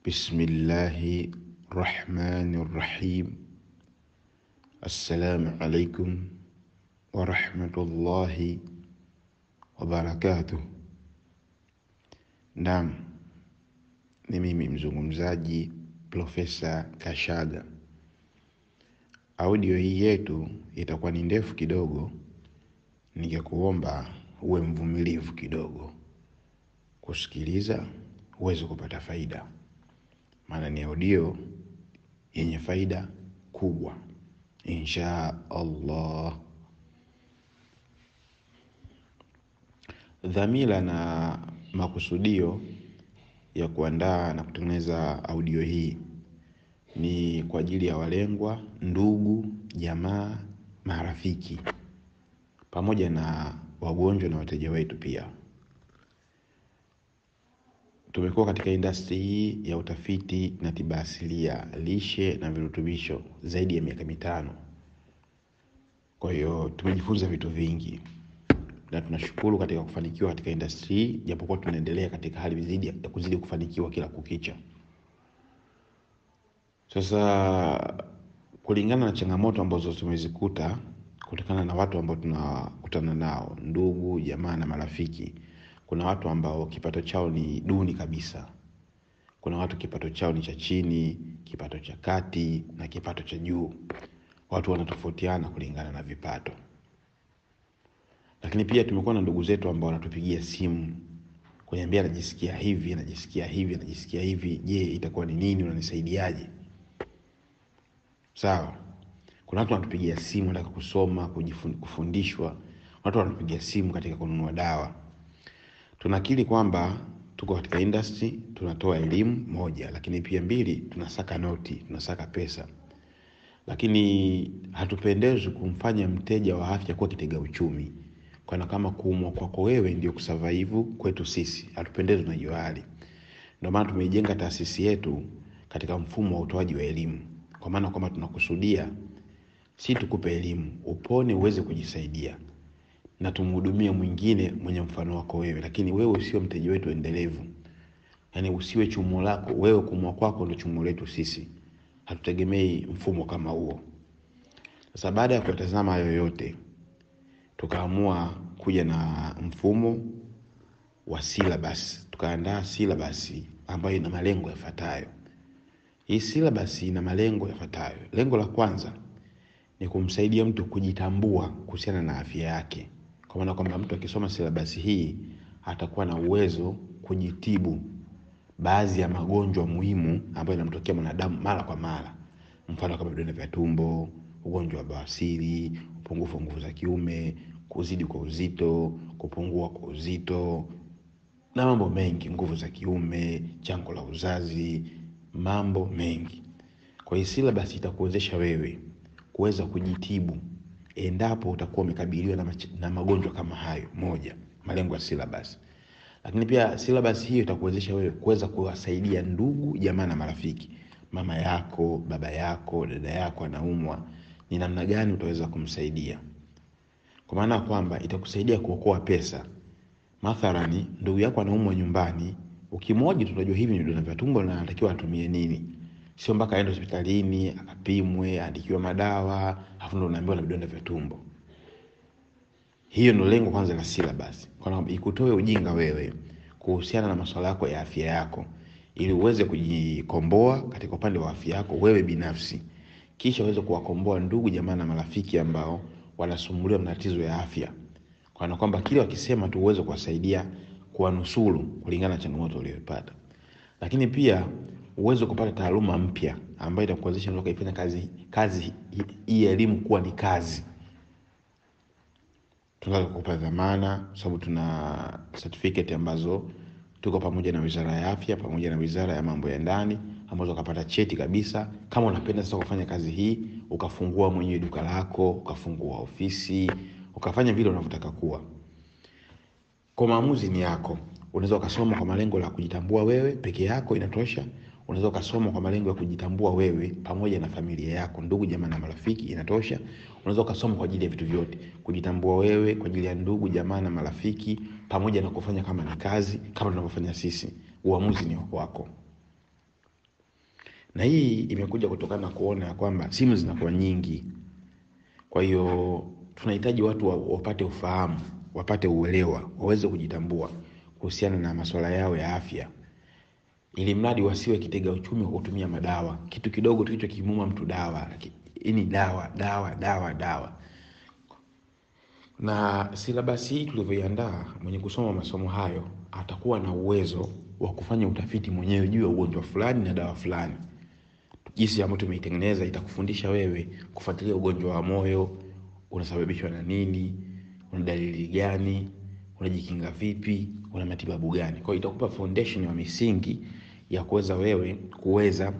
Bismillahi rahmani rahim. Assalamu alaikum warahmatullahi wabarakatuh. Naam, ni mimi mzungumzaji Profesa Kashaga. Audio hii yetu itakuwa ni ndefu kidogo, ningekuomba uwe mvumilivu kidogo kusikiliza uweze kupata faida, maana ni audio yenye faida kubwa insha Allah. Dhamira na makusudio ya kuandaa na kutengeneza audio hii ni kwa ajili ya walengwa, ndugu, jamaa, marafiki pamoja na wagonjwa na wateja wetu pia. Tumekuwa katika industry hii ya utafiti na tiba asilia, lishe na virutubisho zaidi ya miaka mitano. Kwa hiyo tumejifunza vitu vingi na tunashukuru katika kufanikiwa katika industry hii, japokuwa tunaendelea katika hali zidi ya kuzidi kufanikiwa kila kukicha. Sasa kulingana na changamoto ambazo tumezikuta kutokana na watu ambao tunakutana nao, ndugu, jamaa na marafiki, kuna watu ambao kipato chao ni duni kabisa. Kuna watu kipato chao ni cha chini, kipato cha kati na kipato cha juu. Watu wanatofautiana kulingana na vipato. Lakini pia tumekuwa na ndugu zetu ambao wanatupigia simu kuniambia, anajisikia hivi, anajisikia hivi, anajisikia hivi. Je, itakuwa ni nini? Unanisaidiaje? Sawa. Kuna watu wanatupigia simu wanataka kusoma, kujifun- kufundishwa. Watu wanatupigia simu katika kununua dawa. Tunakiri kwamba tuko katika industry, tunatoa elimu moja, lakini pia mbili, tunasaka noti, tunasaka pesa, lakini hatupendezi kumfanya mteja wa afya kuwa kitega uchumi, kana kama kuumwa kwako wewe ndio kusurvive kwetu sisi. Hatupendezi na hiyo hali. Ndio maana tumeijenga taasisi yetu katika mfumo wa utoaji wa elimu, kwa maana kwamba tunakusudia si tukupe elimu upone uweze kujisaidia na tumhudumie mwingine mwenye mfano wako wewe, lakini wewe usiwe mteja wetu endelevu, yaani usiwe chumo lako wewe, kumwa kwako ndio chumo letu sisi. Hatutegemei mfumo kama huo. Sasa baada ya kutazama hayo yote, tukaamua kuja na mfumo wa syllabus. Tukaandaa syllabus ambayo ina malengo yafuatayo. Hii syllabus ina malengo yafuatayo. Lengo la kwanza ni kumsaidia mtu kujitambua kuhusiana na afya yake, kwa maana kwamba mtu akisoma silabasi hii atakuwa na uwezo kujitibu baadhi ya magonjwa muhimu ambayo yanamtokea mwanadamu mara kwa mara, mfano kama vidonda vya tumbo, ugonjwa wa bawasiri, upungufu wa nguvu za kiume, kuzidi kwa uzito, kupungua kwa uzito na mambo mengi, nguvu za kiume, chango la uzazi, mambo mengi. Kwa hiyo syllabus itakuwezesha wewe kuweza kujitibu endapo utakuwa umekabiliwa na, mach- na magonjwa kama hayo. Moja, malengo ya syllabus. Lakini pia syllabus hiyo itakuwezesha wewe kuweza kuwasaidia ndugu, jamaa na marafiki. Mama yako, baba yako, dada yako anaumwa, ni namna gani utaweza kumsaidia, kwa maana ya kwamba itakusaidia kuokoa pesa. Mathalani, ndugu yako anaumwa nyumbani, ukimoja tutajua hivi ni vidonda vya tumbo na anatakiwa atumie nini, sio mpaka aende hospitalini akapimwe, aandikiwe madawa, afu ndo unaambiwa na vidonda vya tumbo. Hiyo ndio lengo kwanza la syllabus, kwamba ikutoe ujinga wewe kuhusiana na masuala yako ya afya yako, ili uweze kujikomboa katika upande wa afya yako wewe binafsi, kisha uweze kuwakomboa ndugu jamaa na marafiki ambao wanasumbuliwa na matatizo ya afya, kwa kwamba kile wakisema tu uweze kuwasaidia kuwanusuru kulingana na changamoto uliyopata, lakini pia uweze kupata taaluma mpya ambayo itakuwezesha unaweza kuifanya kazi kazi hii elimu kuwa ni kazi tunaweza kukupa dhamana kwa sababu tuna certificate ambazo tuko pamoja na Wizara ya Afya pamoja na Wizara ya Mambo ya Ndani ambazo ukapata cheti kabisa. Kama unapenda sasa kufanya kazi hii, ukafungua mwenyewe duka lako, ukafungua ofisi, ukafanya vile unavyotaka kuwa, kwa maamuzi ni yako. Unaweza ukasoma kwa malengo la kujitambua wewe peke yako, inatosha. Unaweza ukasoma kwa malengo ya kujitambua wewe pamoja na familia yako, ndugu jamaa na marafiki, inatosha. Unaweza ukasoma kwa ajili ya vitu vyote, kujitambua wewe kwa ajili ya ndugu jamaa na marafiki, pamoja na kufanya kama ni kazi, kama tunavyofanya sisi. Uamuzi ni wako. na hii imekuja kutokana na kuona ya kwamba simu zinakuwa nyingi. Kwa hiyo tunahitaji watu wa- wapate ufahamu, wapate uelewa, waweze kujitambua kuhusiana na masuala yao ya afya, ili mradi wasiwe kitega uchumi kwa kutumia madawa. Kitu kidogo tu kilichokimuma mtu dawa, hii ni dawa, dawa, dawa, dawa. Na silabasi hii tulivyoiandaa, mwenye kusoma masomo hayo atakuwa na uwezo wa kufanya utafiti mwenyewe juu ya ugonjwa fulani na dawa fulani. Jinsi ambayo tumeitengeneza itakufundisha wewe kufuatilia ugonjwa wa moyo unasababishwa na nini, una dalili gani, unajikinga vipi, una matibabu gani. Kwa hiyo itakupa foundation ya misingi ya kuweza wewe kuweza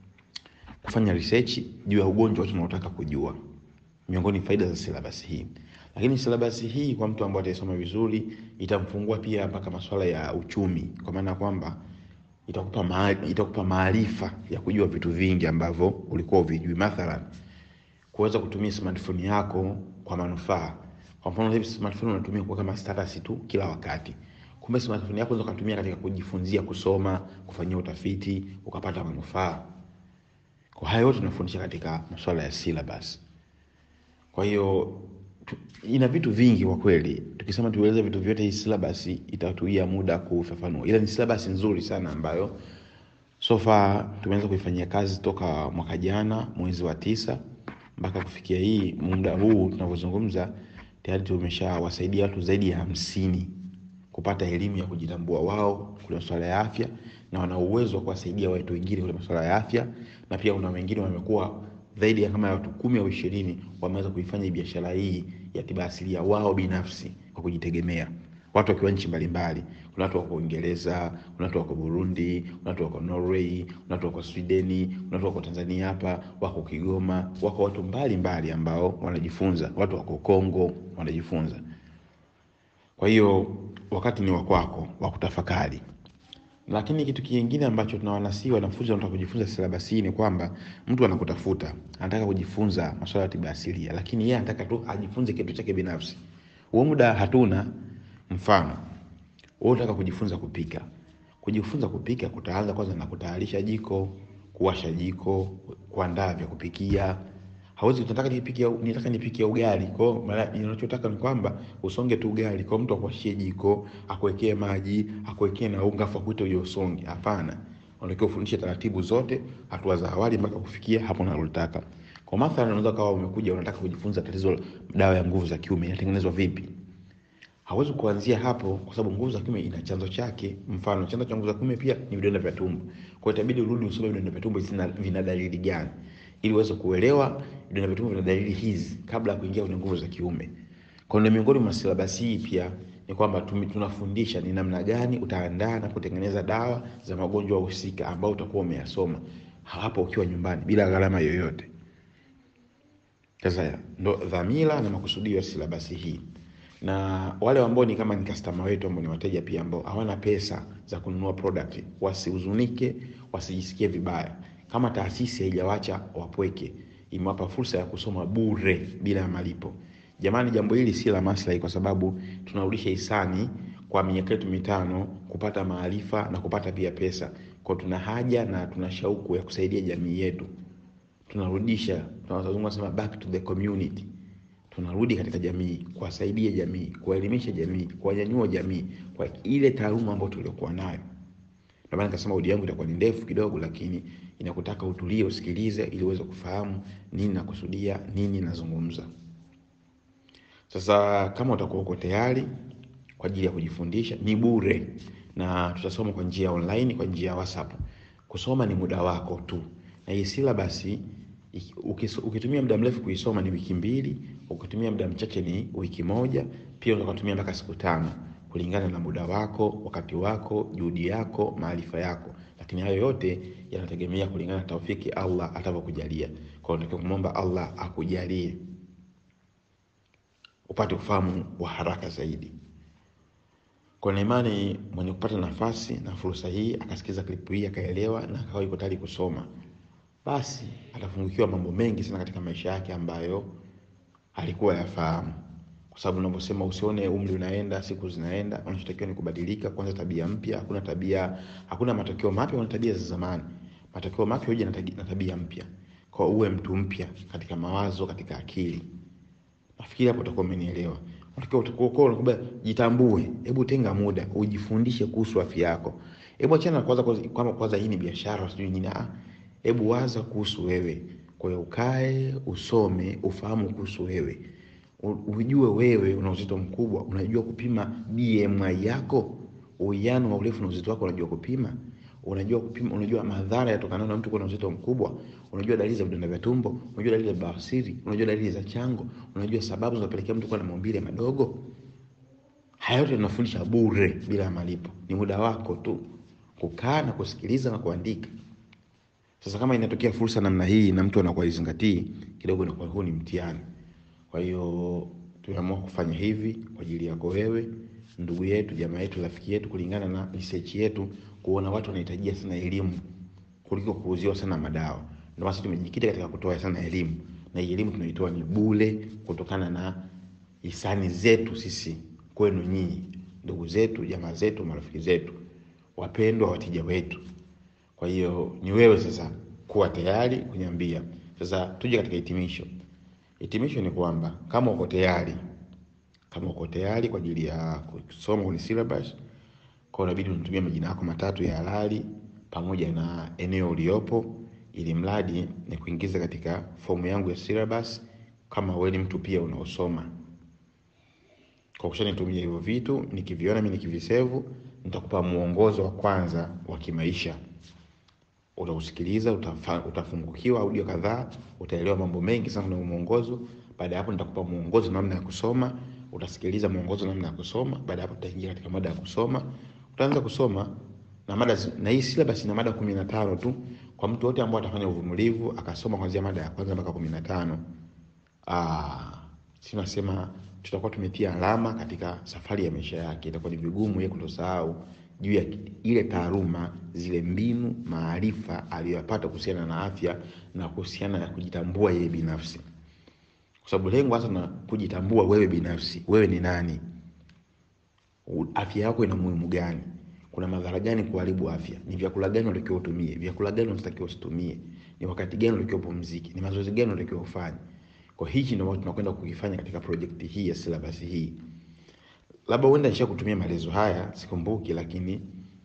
kufanya research juu ya ugonjwa tunaotaka kujua, miongoni mwa faida za silabasi hii. Lakini silabasi hii kwa mtu ambaye ataisoma vizuri itamfungua pia mpaka masuala ya uchumi, kwa maana kwamba itakupa maa- itakupa maarifa ya kujua vitu vingi ambavyo ulikuwa uvijui. Mathalan, kuweza kutumia smartphone yako kwa manufaa. Kwa mfano hivi smartphone unatumia kwa kama status tu kila wakati, kumbe smartphone yako unaweza kutumia katika kujifunzia, kusoma, kufanyia utafiti, ukapata manufaa. Kwa hayo yote tunafundisha katika masuala ya syllabus. Kwa hiyo tu- ina vitu vingi kwa kweli. Tukisema tueleze vitu vyote, hii syllabus itatuia muda kufafanua, ila ni syllabus nzuri sana ambayo so far tumeanza kuifanyia kazi toka mwaka jana mwezi wa tisa mpaka kufikia hii muda huu tunavyozungumza, tayari tumeshawasaidia watu zaidi ya hamsini kupata elimu ya kujitambua wao kwenye masuala ya afya, na wana uwezo wa kuwasaidia watu wengine kwenye masuala ya afya, na pia kuna wengine wamekuwa zaidi ya kama watu kumi au ishirini wameweza kuifanya biashara hii ya tiba asilia wao binafsi kwa kujitegemea, watu wakiwa nchi mbalimbali. Kuna watu wako Uingereza, kuna watu wako Burundi, kuna watu wako Norway, kuna watu wako Sweden, kuna watu wako Tanzania hapa, wako Kigoma, wako watu mbalimbali mbali ambao wanajifunza, watu wako Kongo wanajifunza. Kwa hiyo wakati ni wa kwako wa kutafakari. Lakini kitu kingine ambacho tunawanasihi wanafunzi wanataka kujifunza silabasi hii ni kwamba mtu anakutafuta, anataka kujifunza masuala ya tiba asilia, lakini yeye anataka tu ajifunze kitu chake binafsi. Huo muda hatuna. Mfano, wewe unataka kujifunza kupika. Kujifunza kupika kutaanza kwanza na kutayarisha jiko, kuwasha jiko, kuandaa vya kupikia. Hawezi nataka nipike nitaka nipike ugali. Kwa hiyo mara ninachotaka ni kwamba usonge tu ugali, kwa mtu akuwashie jiko, akuwekee maji, akuwekee na unga afu akuite uje usonge. Hapana. Unatakiwa ufundishe taratibu zote, hatua za awali mpaka kufikia hapo unalotaka. Kwa mathalan, unaweza kawa umekuja unataka kujifunza tatizo la dawa ya nguvu za kiume inatengenezwa vipi? Hawezi kuanzia hapo kwa sababu nguvu za kiume ina chanzo chake. Mfano, chanzo cha nguvu za kiume pia ni vidonda vya tumbo. Kwa hiyo itabidi urudi usome vidonda vya tumbo zina vina dalili gani, ili uweze kuelewa vidonda vya tumbo vina dalili hizi kabla ya kuingia kwenye nguvu za kiume. Kwa hiyo miongoni mwa silabasi hii pia ni kwamba tumi- tunafundisha ni namna gani utaandaa na kutengeneza dawa za magonjwa husika ambao utakuwa umeyasoma hapo ukiwa nyumbani bila gharama yoyote. Sasa ndo dhamira na makusudio ya silabasi hii, na wale ambao ni kama ni customer wetu ambao ni wateja pia ambao hawana pesa za kununua product, wasihuzunike, wasijisikie vibaya. Kama taasisi haijawacha wapweke, imewapa fursa ya kusoma bure bila ya malipo. Jamani, jambo hili si la maslahi, kwa sababu tunarudisha hisani kwa miaka yetu mitano kupata maarifa na kupata pia pesa. Kwa tuna haja na tuna shauku ya kusaidia jamii yetu tunarudisha tunazungumza sema back to the community, tunarudi katika jamii, kuwasaidia jamii, kuwaelimisha jamii, kuwanyanyua jamii kwa ile taaluma ambayo tuliokuwa nayo. Ndio maana nikasema audio yangu itakuwa ni ndefu kidogo, lakini inakutaka utulie, usikilize ili uweze kufahamu nini nakusudia, nini nazungumza. Sasa kama utakuwa uko tayari kwa ajili ya kujifundisha, ni bure na tutasoma kwa njia ya online, kwa njia ya WhatsApp. Kusoma ni muda wako tu, na hii syllabus iki- ukis- ukitumia muda mrefu kuisoma ni wiki mbili, ukitumia muda mchache ni wiki moja, pia unaweza kutumia mpaka siku tano kulingana na muda wako, wakati wako, juhudi yako, maarifa yako. Lakini hayo yote yanategemea kulingana na taufiki Allah atavyokujalia. Kwa hiyo unatakiwa kumwomba Allah akujalie upate ufahamu wa haraka zaidi. Kwa na imani mwenye kupata nafasi na fursa hii akasikiza klipu hii akaelewa na akawa yuko tayari kusoma, basi atafungukiwa mambo mengi sana katika maisha yake ambayo alikuwa yafahamu, kwa sababu unavyosema, usione umri unaenda, siku zinaenda, unachotakiwa ni kubadilika, kwanza tabia mpya. Hakuna tabia, hakuna matokeo mapya, kuna tabia za zamani. matokeo mapya huja na tabi- na tabia mpya, kwa uwe mtu mpya katika mawazo, katika akili. Nafikiri hapo utakuwa umenielewa. Unatakiwa utakuwa kwa unakwambia jitambue, hebu tenga muda ujifundishe kuhusu afya yako. Hebu achana na kwanza kwanza- kwamba kwanza hii ni biashara sijui nini. Ah, hebu waza kuhusu wewe. Kwa hiyo ukae, usome, ufahamu kuhusu wewe. U- Ujue wewe una uzito mkubwa, unajua kupima BMI yako, uwiano wa urefu na uzito wako unajua kupima. Unajua kupima, unajua madhara yatokanayo na mtu kuwa na uzito mkubwa, unajua dalili za vidonda vya tumbo, unajua dalili za bawasiri, unajua dalili za chango, unajua sababu zinazopelekea mtu kuwa na maumbile madogo. Haya yote tunafundisha bure bila malipo, ni muda wako tu kukaa na kusikiliza na kuandika. Sasa kama inatokea fursa namna hii na mtu anakuwa izingatii kidogo, inakuwa huu ni mtihani. Kwa hiyo tumeamua kufanya hivi kwa ajili yako wewe, ndugu yetu, jamaa yetu, rafiki yetu, kulingana na research yetu, kuona watu wanahitajia sana elimu kuliko kuuziwa sana madawa. Ndio basi tumejikita katika kutoa sana elimu, na hii elimu tunaitoa ni bure kutokana na hisani zetu sisi kwenu nyinyi, ndugu zetu, jamaa zetu, marafiki zetu, wapendwa, wateja wetu. Kwa hiyo ni wewe sasa kuwa tayari kuniambia. Sasa tuje katika hitimisho. Hitimisho ni kwamba kama uko tayari, kama uko tayari kwa ajili ya kusoma kwenye syllabus, kwa inabidi unitumie majina yako matatu ya halali pamoja na eneo uliopo, ili mradi ni kuingiza katika fomu yangu ya syllabus, kama wewe ni mtu pia unaosoma. Kwa kushanitumia hivyo vitu, nikiviona mimi nikivisevu, nitakupa mwongozo wa kwanza wa kimaisha utausikiliza utafa, utafungukiwa audio kadhaa, utaelewa mambo mengi sana na mwongozo. Baada ya hapo, nitakupa mwongozo namna ya kusoma, utasikiliza mwongozo namna ya kusoma. Baada ya hapo, tutaingia katika mada ya kusoma, utaanza kusoma na mada zi- na hii syllabus ina mada kumi na tano tu kwa mtu wote ambao atafanya uvumilivu akasoma kuanzia mada ya kwanza mpaka kumi na tano. Ah, si nasema tutakuwa tumetia alama katika safari ya maisha yake. Itakuwa ni vigumu yeye kutosahau juu ya ile taaluma, zile mbinu, maarifa aliyoyapata kuhusiana na afya na kuhusiana na kujitambua yeye binafsi, kwa sababu lengo hasa na kujitambua wewe binafsi. Wewe ni nani? U- Afya yako ina muhimu gani? Kuna madhara gani kuharibu afya? Ni vyakula gani unatakiwa utumie? Vyakula gani unatakiwa usitumie? Ni wakati gani unatakiwa upumzike? Ni mazoezi gani unatakiwa ufanye? Kwa hichi ndio ambacho tunakwenda kukifanya katika projekti hii ya syllabus hii. Labda huenda nisha kutumia maelezo haya, sikumbuki, lakini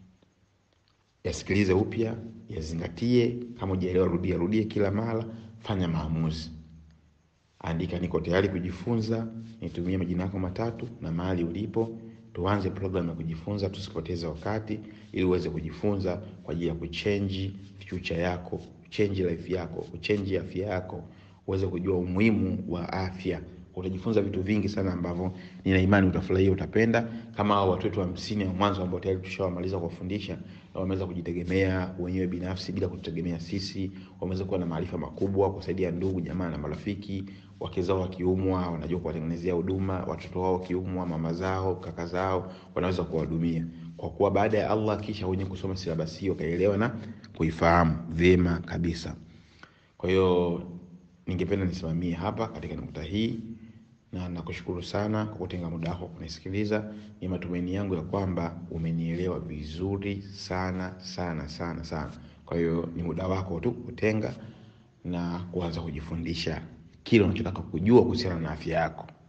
yasikilize upya, yazingatie. Kama hujaelewa, rudia rudia kila mara, fanya maamuzi. Andika niko tayari kujifunza, nitumie majina yako matatu na mahali ulipo. Tuanze program ya kujifunza, tusipoteze wakati, ili uweze kujifunza kwa ajili ya kuchange future yako, kuchange life yako, kuchange afya yako, uweze kujua umuhimu wa afya. Utajifunza vitu vingi sana ambavyo nina imani utafurahia, utapenda, kama hao watu wetu hamsini wa mwanzo ambao tayari tushawamaliza kuwafundisha na wameweza kujitegemea wenyewe binafsi bila kutegemea sisi, wameweza kuwa na maarifa makubwa, kusaidia ndugu jamaa na marafiki. Wake zao wakiumwa, wanajua kuwatengenezea huduma. Watoto wao wakiumwa, mama zao, kaka zao, wanaweza kuwahudumia, kwa kuwa baada ya Allah kisha wenye kusoma silabasi hiyo wakaelewa na kuifahamu vyema kabisa. Kwa hiyo ningependa nisimamie hapa katika nukta hii, na nakushukuru sana kwa kutenga muda wako kunisikiliza. Ni matumaini yangu ya kwamba umenielewa vizuri sana sana sana sana. Kwa hiyo ni muda wako tu kutenga na kuanza kujifundisha kile unachotaka kujua kuhusiana na afya yako.